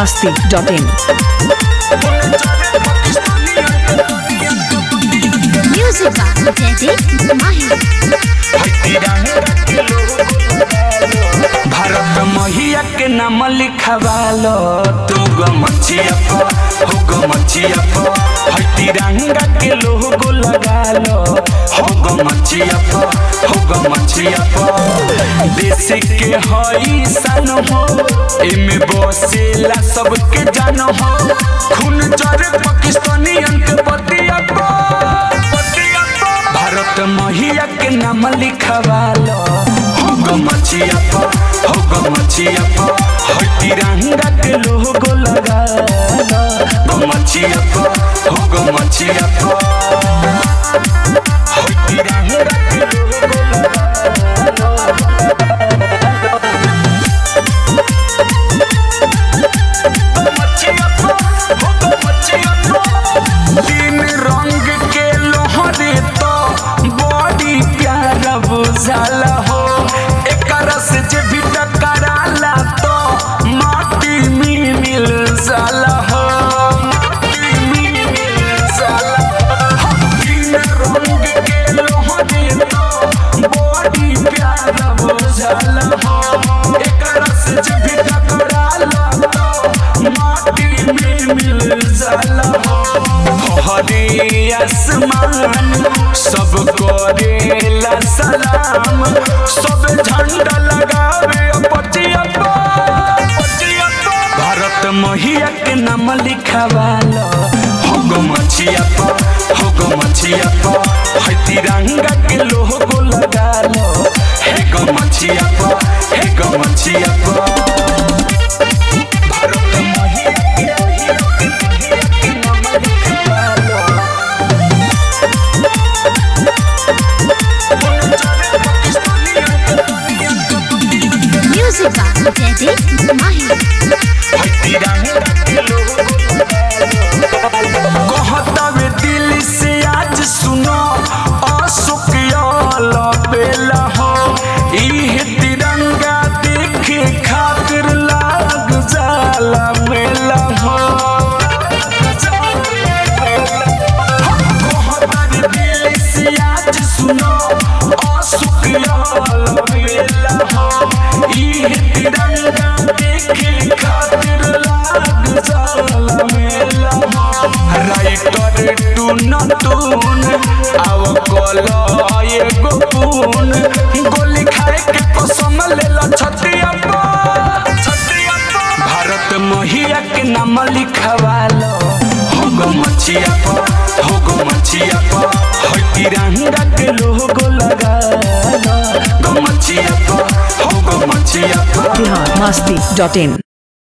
masti.in. Music by Daddy Mahi. Bharat महिया के नाम लिखवालो तू गो मचिया प हो गो मचिया प है तिरंगा के लोगो लगालो हो गो मचिया प हो गो मचिया प देश के हई सन हो एमे बसेला सबके जान हो खून जरे पाकिस्तानियन के बतिया प बतिया प भारत महिया के नाम लिखवालो हो गो मचिया प हो गो मचिया प है तिरंगा के लोगो लगालो गो मचिया प हो गो मचिया प है तिरंगा के लोगो लगालो मचिया प हो गो मचिया प तीन रंग के लोहरे तो बड़ी प्यारा बुझाला हो एकरा से जे भी टकराला तो माटी में मिल जाला हो माटी में मिल जाला हो। तीन रंग के लोहरे तो बड़ी प्यारा बुझाला हो एकरा से जे भी टकराला तो माटी में मिल जाला हो हरे आसमान सब करेला सलाम सब झंडा लगावे पचिया भारत महिया के नाम लिखवालो हो गो मचिया प हो गो मचिया प है तिरंगा के लोगो लगालो हे गो मचिया प हे गो मचिया प भारत महिया के महिया के महिया के नाम लिखवालो Music by Daddy Mahi. कहतावे दिल से आज सुनो अशोक बेला हो इह तिरंगा देखे खातिर लाग जाला मेला हो कहतावे दिल से आज सुनो अशोक बेला हो इह तिरंगा देखे खातिर लाग जाला मेला हो राइटर टून टून आव कल एगो पून गोली खाए के कसम लेला छतिया पर छतिया पर भारत महिया के नाम लिखवालो हो गो मचिया प हो गो मचिया प है तिरंगा के लोगो लगालो गो मचिया प हो गो मचिया प Bihar masti.in.